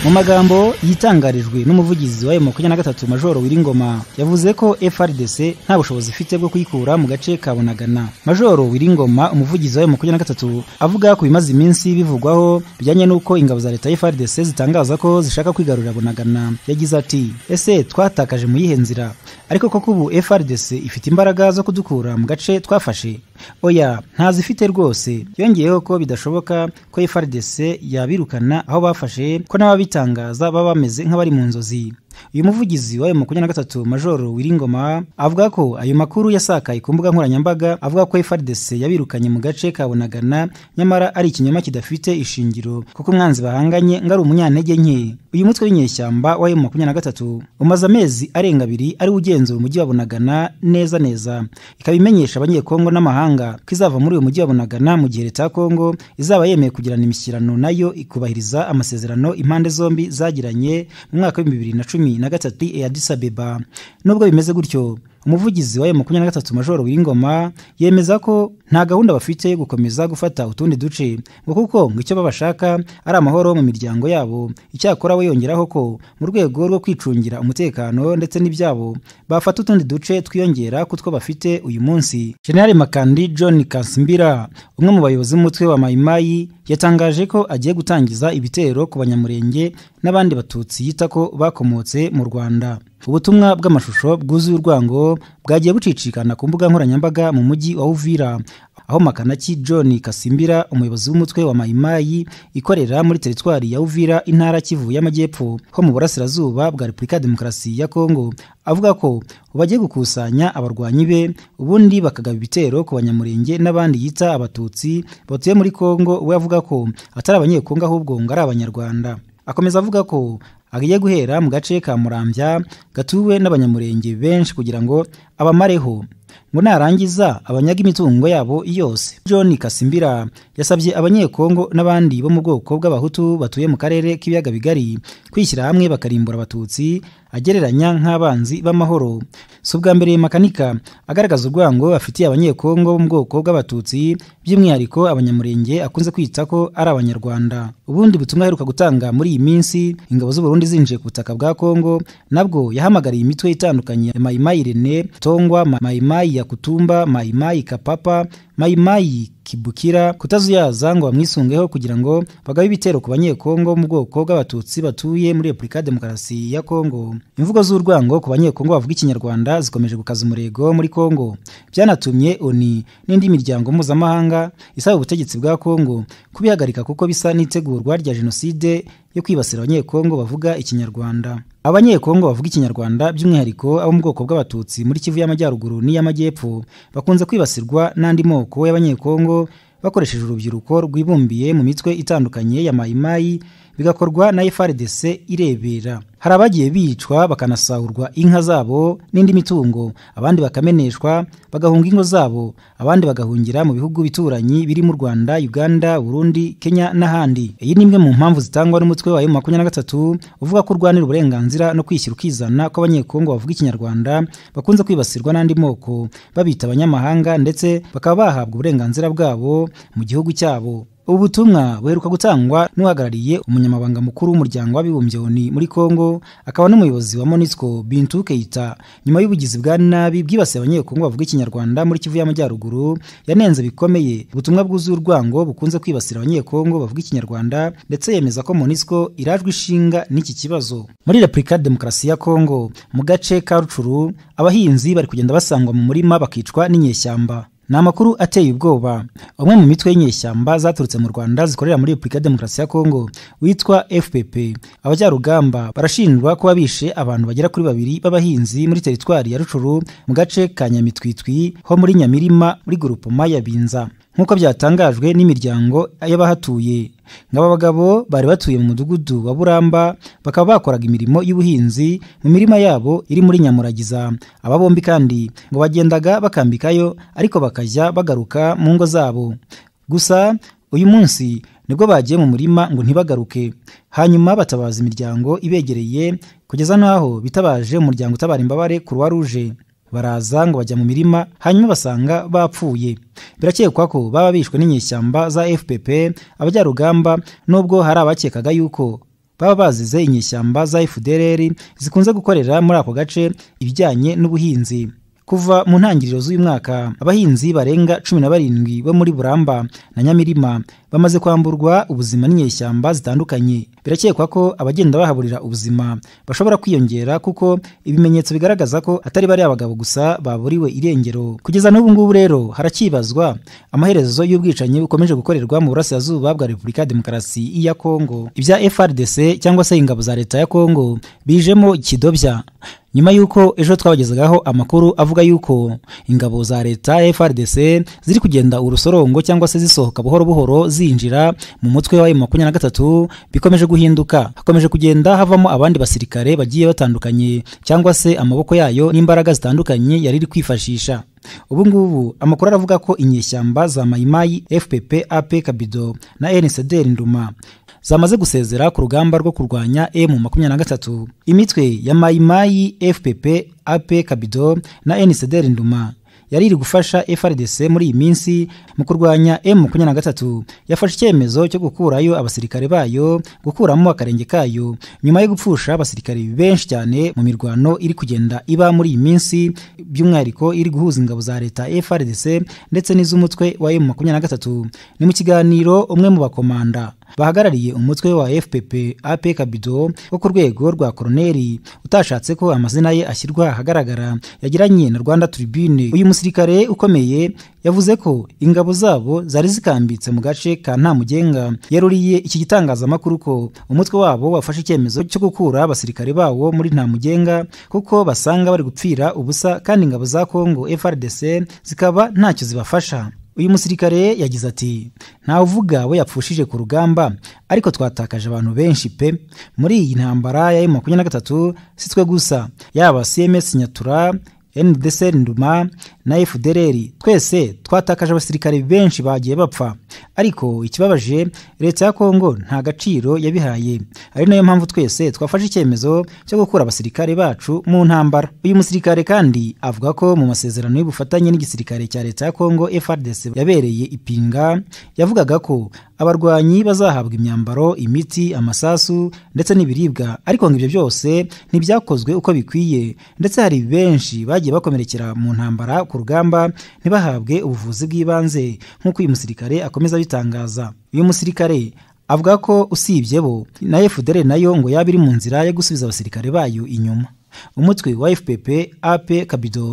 mu magambo yitangarijwe n'umuvugizi wa emu makumyabiri na gatatu majoro wiringoma yavuze ko frdc nta bushobozi ifite bwo kuyikura mu gace ka bunagana majoro wiringoma umuvugizi wa emu makumyabiri na gatatu avuga ku bimaze iminsi bivugwaho bijyanye n'uko ingabo za leta ya frdc zitangaza ko zishaka kwigarurira bunagana yagize ati ese twatakaje mu yihe nzira ariko koko ubu frdc ifite imbaraga zo kudukura mu gace twafashe oya ntazifite rwose yongeyeho ko bidashoboka ko frdc yabirukana aho bafashe ko n'ababitangaza baba bameze nk'abari mu nzozi uyu muvugizi wa makumyabiri na gatatu majoro wiringoma avuga ko ayo makuru yasakaye ku mbuga nkoranyambaga avuga ko frdc yabirukanye mu gace ka bunagana nyamara ari ikinyoma kidafite ishingiro kuko umwanzi bahanganye ngo ari umunyantege nke uyu mutwe w'inyeshyamba wa makumyabiri na gatatu umaze amezi arenga abiri ari ugenzura umujyi wa bunagana neza neza ikaba imenyesha abanyekongo n'amahanga ko izava muri uyu mujyi wa bunagana mu gihe leta ya kongo izaba yemeye kugirana imishyirano nayo ikubahiriza amasezerano impande zombi zagiranye mu mwaka w'ibihumbi bibiri na cumi na gatatu i Addis Abeba nubwo bimeze gutyo umuvugizi wa makumyabiri na gatatu majoro w'ingoma yemeza ko nta gahunda bafite yo gukomeza gufata utundi duce ngo kuko ngo icyo babashaka ari amahoro mu miryango yabo icyakora we yongeraho ko mu rwego rwo kwicungira umutekano ndetse n'ibyabo bafata utundi duce twiyongera ku two bafite uyu munsi generali makandi john kansimbira umwe mu bayobozi b'umutwe wa mayimayi yatangaje ko agiye gutangiza ibitero ku banyamurenge n'abandi batutsi yita ko bakomotse mu rwanda ubutumwa bw'amashusho bwuzuye urwango bwagiye bucicikana ku mbuga nkoranyambaga mu mujyi wa uvira aho makanaki john kasimbira umuyobozi w'umutwe wa mayimayi ikorera muri teritwari ya uvira intara kivu y'amajyepfo ho mu burasirazuba bwa repubulika ya demokarasi ya kongo avuga ko bagiye gukusanya abarwanyi be ubundi bakagaba ibitero ku banyamurenge n'abandi yita abatutsi batuye muri kongo we avuga ko atari abanyekongo ahubwo ngo ari abanyarwanda akomeza avuga ko agiye guhera mu gace ka murambya gatuwe n'abanyamurenge benshi kugira ngo abamareho ngo narangiza abanyaga imitungo yabo yose john kasimbira yasabye abanyekongo n'abandi bo mu bwoko bw'abahutu batuye mu karere k'ibiyaga bigari kwishyira hamwe bakarimbura abatutsi agereranya nk'abanzi b'amahoro si ubwa mbere makanika agaragaza urwango afitiye abanyekongo bo mu bwoko bw'abatutsi by'umwihariko abanyamurenge akunze kwita ko ari abanyarwanda ubundi butumwa aheruka gutanga muri iyi minsi ingabo z'uburundi zinjiye ku butaka bwa kongo nabwo yahamagariye imitwe itandukanye ya mayimayi rene tongwa mayimayi ya kutumba mayimayi kapapa mayimayi kibukira kutazuyaza ngo bamwisungeho kugira ngo bagabe ibitero ku banyekongo mu bwoko bw'abatutsi batuye muri repubulika ya demokarasi ya kongo imvugo z'urwango ku banyekongo bavuga ikinyarwanda zikomeje gukaza umurego muri kongo byanatumye oni n'indi miryango mpuzamahanga isaba ubutegetsi bwa kongo kubihagarika kuko bisa n'itegurwa rya jenoside yo kwibasira abanyekongo bavuga ikinyarwanda abanyekongo bavuga ikinyarwanda by'umwihariko abo mu bwoko bw'abatutsi muri kivu y'amajyaruguru n'iy'amajyepfo bakunze kwibasirwa n'andi moko y'abanyekongo bakoresheje urubyiruko rwibumbiye mu mitwe itandukanye ya mayimayi bigakorwa na frdc irebera hari abagiye bicwa bakanasahurwa inka zabo n'indi mitungo abandi bakameneshwa bagahunga ingo zabo abandi bagahungira mu bihugu bituranyi birimo u rwanda uganda burundi kenya n'ahandi iyi ni imwe mu mpamvu zitangwa n'umutwe wa makumyabiri na gatatu uvuga ko urwanira uburenganzira no kwishyira ukizana ko abanyekongo bavuga ikinyarwanda bakunze kwibasirwa n'andi moko babita abanyamahanga ndetse bakaba bahabwa uburenganzira bwabo mu gihugu cyabo ubu butumwa buheruka gutangwa n'uhagarariye umunyamabanga mukuru w'umuryango w'abibumbye oni muri kongo akaba n'umuyobozi wa monisco bintu keita nyuma y'ubugizi bwa nabi bwibasiye abanyekongo bavuga ikinyarwanda muri kivu y'amajyaruguru yanenze bikomeye ubutumwa bwuzuye urwango bukunze kwibasira abanyekongo bavuga ikinyarwanda ndetse yemeza ko monisco irajwe ishinga n'iki kibazo muri repubulika ya demokarasi ya kongo mu gace ka rucuru abahinzi bari kugenda basangwa mu murima bakicwa n'inyeshyamba ni amakuru ateye ubwoba umwe mu mitwe y'inyeshyamba zaturutse mu rwanda zikorera muri repubulika ya demokarasi ya kongo witwa fpp abajarugamba barashinjwa kuba bishe abantu bagera kuri babiri b'abahinzi muri teritwari ya rucuru mu gace ka nyamitwitwi ho muri nyamirima muri gurupoma ya binza nk'uko byatangajwe n'imiryango y'abahatuye ngabo bagabo bari batuye mu mudugudu wa buramba bakaba bakoraga imirimo y'ubuhinzi mu mirima yabo iri muri nyamuragiza aba bombi kandi ngo bagendaga bakambikayo ariko bakajya bagaruka mu ngo zabo gusa uyu munsi nibwo bagiye mu murima ngo ntibagaruke hanyuma batabaza imiryango ibegereye kugeza n'aho bitabaje umuryango utabara imbabare kuruwa ruje baraza ngo bajya mu mirima hanyuma basanga bapfuye birakekwa ko baba bishwe n'inyeshyamba za fpp abajarugamba nubwo hari abakekaga yuko baba bazize inyeshyamba za fdrr zikunze gukorera muri ako gace ibijyanye n'ubuhinzi kuva mu ntangiriro z'uyu mwaka abahinzi barenga cumi na barindwi bo muri buramba na nyamirima bamaze kwamburwa ubuzima n'inyeshyamba zitandukanye birakekwa ko abagenda bahaburira ubuzima bashobora kwiyongera kuko ibimenyetso bigaragaza ko atari bariya abagabo gusa baburiwe irengero kugeza n'ubu ngubu rero haracyibazwa amaherezo y'ubwicanyi bukomeje gukorerwa mu burasirazuba bwa repubulika ya demokarasi ya kongo ibya frdc cyangwa se ingabo za leta ya kongo bijemo kidobya nyuma y'uko ejo twabagezagaho amakuru avuga y'uko ingabo za leta frdc ziri kugenda urusorongo cyangwa se zisohoka buhoro buhoro zinjira mu mutwe wa makumyabiri na gatatu bikomeje guhinduka hakomeje kugenda havamo abandi basirikare bagiye batandukanye cyangwa se amaboko yayo n'imbaraga zitandukanye yari iri kwifashisha ubu ngubu amakuru aravuga ko inyeshyamba za mayimayi fpp ap kabido na nsdr nduma zamaze gusezera ku rugamba rwo kurwanya emu makumyabiri na gatatu imitwe ya mayimayi fpp ap kabido na nsdr nduma yari iri gufasha frdc muri iyi minsi mu kurwanya emu makumyabiri na gatatu yafashe icyemezo cyo gukurayo abasirikare bayo gukuramo akarenge kayo nyuma yo gupfusha abasirikare benshi cyane mu mirwano iri kugenda iba muri iyi minsi by'umwihariko iri guhuza ingabo za leta frdc ndetse n'iz'umutwe wa emu makumyabiri na gatatu ni mu kiganiro umwe mu bakomanda bahagarariye umutwe wa fpp ap kabido wo ku rwego rwa koroneri utashatse ko amazina ye ashyirwa ahagaragara yagiranye na rwanda tribune uyu musirikare ukomeye yavuze ko ingabo zabo zari zikambitse mu gace ka ntamugenga yaruriye iki gitangazamakuru ko umutwe wabo wafashe icyemezo cyo gukura abasirikare bawo muri ntamugenga kuko basanga bari gupfira ubusa kandi ingabo za kongo frdc zikaba ntacyo zibafasha uyu musirikare yagize ati ntawuvuga we yapfushije ku rugamba ariko twatakaje abantu benshi pe muri iyi ntambara ya emu makumyabiri na gatatu si twe gusa yaba cms nyatura ndc nduma na fdr twese twatakaje abasirikare benshi bagiye bapfa ariko ikibabaje leta ya kongo nta gaciro yabihaye ari nayo mpamvu twese twafashe icyemezo cyo gukura abasirikare bacu mu ntambara uyu musirikare kandi avuga ko mu masezerano y'ubufatanye n'igisirikare cya leta ya kongo frdc yabereye ipinga yavugaga ko abarwanyi bazahabwa imyambaro imiti amasasu ndetse n'ibiribwa ariko ngo ibyo byose ntibyakozwe uko bikwiye ndetse hari benshi bagiye bakomerekera mu ntambara ku rugamba ntibahabwe ubuvuzi bw'ibanze nk'uko uyu musirikare akomeza abitangaza uyu musirikare avuga ko usibye bo na fdr nayo ngo yaba iri mu nzira yo gusubiza abasirikare bayo inyuma umutwe wa fpp ap kabido